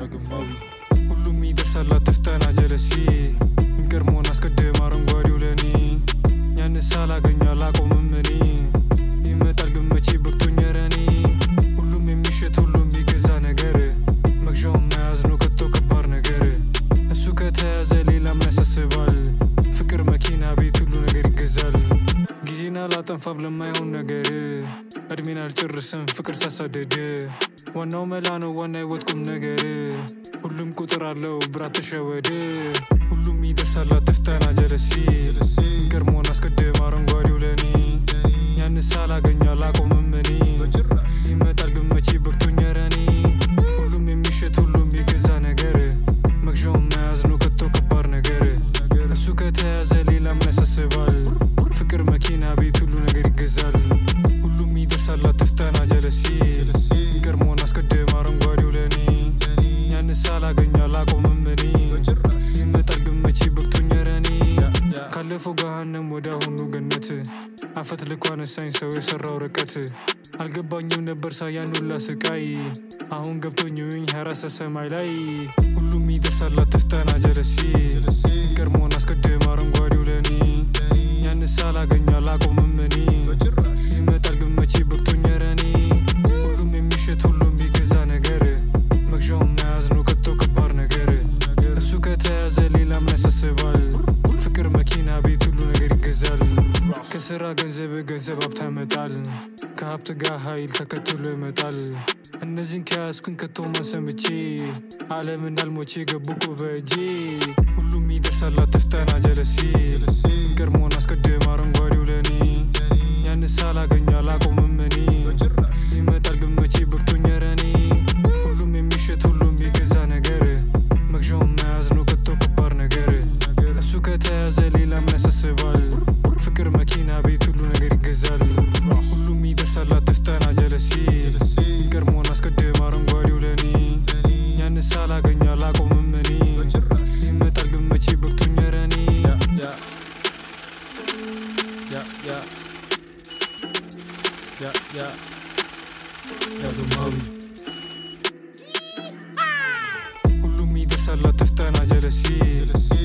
ዳግማዊ ሁሉም ይደርሳል አትፍጠና ጀለሲ ገርሞን አስቀድም አረንጓዴው ለኔ ያን ሳላገኝ አላቆምም እኔ ይመጣል ግን መቼ በቅቶኝ ኧረ እኔ ሁሉም የሚሸጥ ሁሉም የሚገዛ ነገር መግዣውን መያዝ ነው ከቶ ከባድ ነገር እሱ ከተያዘ ሌላ ምን ያሳስባል ፍቅር መኪና ቤት ሁሉ ነገር ይገዛል ጊዜን አላጠንፋም ለማይሆን ነገር እድሜን አልጨርስም ፍቅር ሳሳደድ ዋናው መላ ነው ዋና ህይወት ቁም ነገር ሁሉም ቁጥር አለው ብራት ተሸወድ ሁሉም ይደርሳል አትፍጠና ጀለሲ ገርሞን አስቀድም አረንጓዴው ለኔ ያን ሳላገኝ አላቆምም እኔ ይመጣል ግን መቼ በቅቶኝ ኧረ እኔ ሁሉም የሚሸጥ ሁሉም የገዛ ነገር መግዣውን መያዝ ነው ከቶ ከባድ ነገር እሱ ከተያዘ ሌላ ምን ያሳስባል ፍቅር መኪና ቤት ሁሉ ነገር ይገዛል ሁሉም ይደርሳል አትፍጠና ጀለሲ ገርሞን አስቀድም አረንጓዴው ለኔ ያን ሳላገኝ አላቆምም እኔ ይመጣል ግን መቼ በቅቶኝ ኧረ እኔ ካለፈው ገሃነም ወደ አሁኑ ገነት አፈት ልኮ አነሳኝ ሰው የሰራው ርቀት አልገባኝም ነበር ሳያን ሁላ ስቃይ አሁን ገብቶኝ ውኝ ሀራሰ ሰማይ ላይ ሁሉም ይደርሳል አትፍጠና ጀለሲ ገርሞን አስቀድም አረንጓዴው ለኔ ያን ሳላገኝ አላቆምም እኔ ይመጣል ግን መቼ በቅቶኝ ኧረ እኔ ሁሉም የሚሸጥ ሁሉም የሚገዛ ነገር መግዣውን መያዝ ነው ከቶ ከባድ ነገር እሱ ከተያዘ ሌላ ምን ያሳስባል ፍቅር መኪና ቤት ሁሉ ነገር ይገዛል ከስራ ገንዘብ ገንዘብ ሀብት ያመጣል ከሀብት ጋር ኃይል ተከትሎ ይመጣል እነዚህን ከያዝኩኝ ከቶ ማሰምቼ ዓለም እንዳልሞቼ ገቡ እኮ በእጄ ሁሉም ይደርሳል አትፍጠና ጀለሲ ገርሞን አስቀድም አረንጓዴው ለኔ ያን ሳላገኝ አላቆምም እኔ ይመጣል ግን መቼ በቅቶኝ ኧረ እኔ ሁሉም የሚሸጥ ሁሉም የገዛ ነገር መግዣውን መያዝ ነው ከቶ ከባድ ነገር እሱ ከተያዘ ሌላ ምን ያሳስባል ፍቅር መኪና ቤት ሁሉ ነገር ይገዛል ሁሉም ይደርሳል አትፍጠና ጀለሲ ገርሞን አስቀድም አረንጓዴው ለኔ ያን ሳላገኝ አላቆምም እኔ ይመጣል ግን መቼ በቅቶኝ ኧረ እኔ ያ ያ ያ ያ ያ ዳግማዊ ሁሉም ይደርሳል አትፍጠና ጀለሲ